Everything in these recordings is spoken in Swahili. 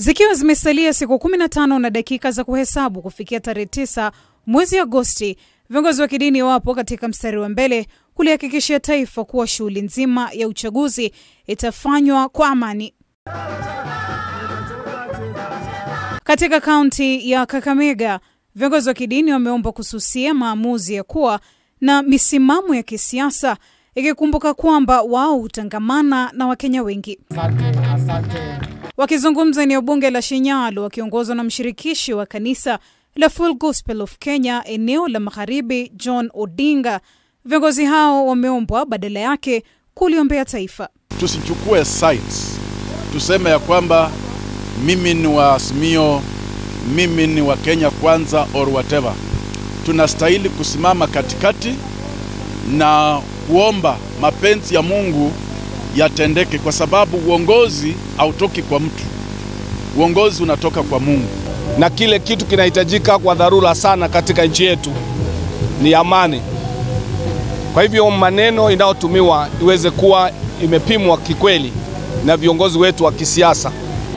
Zikiwa zimesalia siku 15 na dakika za kuhesabu kufikia tarehe 9 mwezi Agosti, viongozi wa kidini wapo katika mstari wa mbele kulihakikishia taifa kuwa shughuli nzima ya uchaguzi itafanywa kwa amani. Katika kaunti ya Kakamega, viongozi wa kidini wameomba kususia maamuzi ya kuwa na misimamo ya kisiasa, ikikumbuka kwamba wao hutangamana na Wakenya wengi. Wakizungumza eneo bunge la Shinyalu wakiongozwa na mshirikishi wa kanisa la Full Gospel of Kenya eneo la magharibi John Odinga, viongozi hao wameombwa badala yake kuliombea taifa. Tusichukue sides, tuseme ya kwamba mimi ni wa Azimio, mimi ni wa Kenya Kwanza or whatever. Tunastahili kusimama katikati na kuomba mapenzi ya Mungu yatendeke, kwa sababu uongozi hautoki kwa mtu, uongozi unatoka kwa Mungu. Na kile kitu kinahitajika kwa dharura sana katika nchi yetu ni amani. Kwa hivyo maneno inayotumiwa iweze kuwa imepimwa kikweli na viongozi wetu wa kisiasa.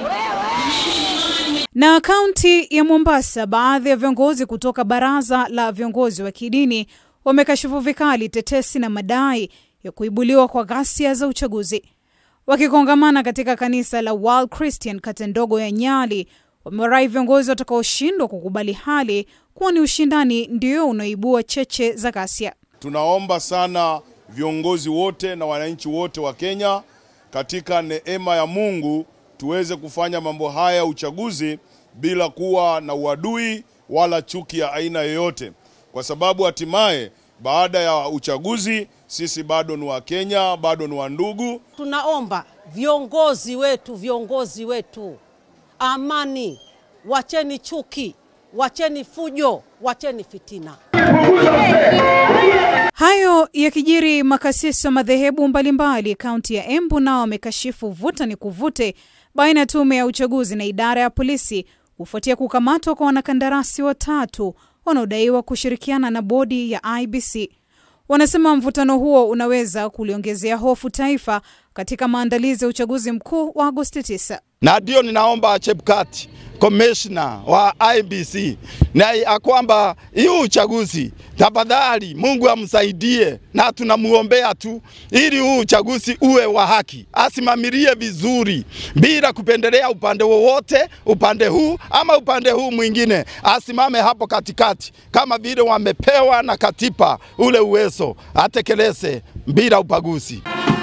Na kaunti ya Mombasa, baadhi ya viongozi kutoka baraza la viongozi wa kidini wamekashifu vikali tetesi na madai ya kuibuliwa kwa ghasia za uchaguzi. Wakikongamana katika kanisa la World Christian kata ndogo ya Nyali, wamewarai viongozi watakaoshindwa kukubali hali kuwa ni ushindani ndio unaoibua cheche za ghasia. Tunaomba sana viongozi wote na wananchi wote wa Kenya katika neema ya Mungu tuweze kufanya mambo haya ya uchaguzi bila kuwa na uadui wala chuki ya aina yoyote, kwa sababu hatimaye baada ya uchaguzi sisi bado ni wa Kenya, bado ni wa ndugu. Tunaomba viongozi wetu, viongozi wetu, amani, wacheni chuki, wacheni fujo, wacheni fitina. Hayo yakijiri, makasisi wa madhehebu mbalimbali kaunti ya Embu nao wamekashifu vuta ni kuvute baina ya tume ya uchaguzi na idara ya polisi kufuatia kukamatwa kwa wanakandarasi watatu wanaodaiwa kushirikiana na bodi ya IBC. Wanasema mvutano huo unaweza kuliongezea hofu taifa katika maandalizi ya uchaguzi mkuu wa Agosti 9. Na ndio ninaomba Chebukati komishna wa IBC na ya kwamba hii uchaguzi tafadhali, Mungu amsaidie, na tunamuombea tu ili huu uchaguzi uwe wa haki, asimamilie vizuri bila kupendelea upande wowote, upande huu ama upande huu mwingine, asimame hapo katikati kama vile wamepewa na katiba ule uwezo, atekeleze bila ubaguzi.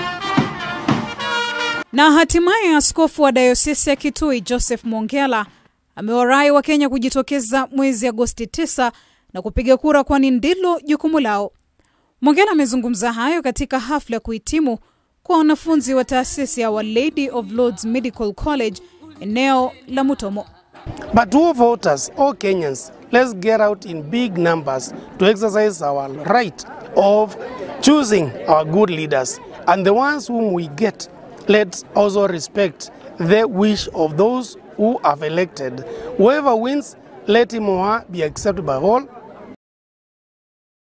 Na hatimaye askofu wa dayosisi ya Kitui Joseph Mongela amewarai Wakenya kujitokeza mwezi Agosti 9 na kupiga kura, kwani ndilo jukumu lao. Mongela amezungumza hayo katika hafla ya kuhitimu kwa wanafunzi wa taasisi ya Our Lady of Lourdes Medical College eneo la Mutomo. But to voters, all Kenyans, let's get out in big numbers to exercise our right of choosing our good leaders. And the ones whom we get, let's also respect the wish of those who have elected. Whoever wins, let him or her be accepted by all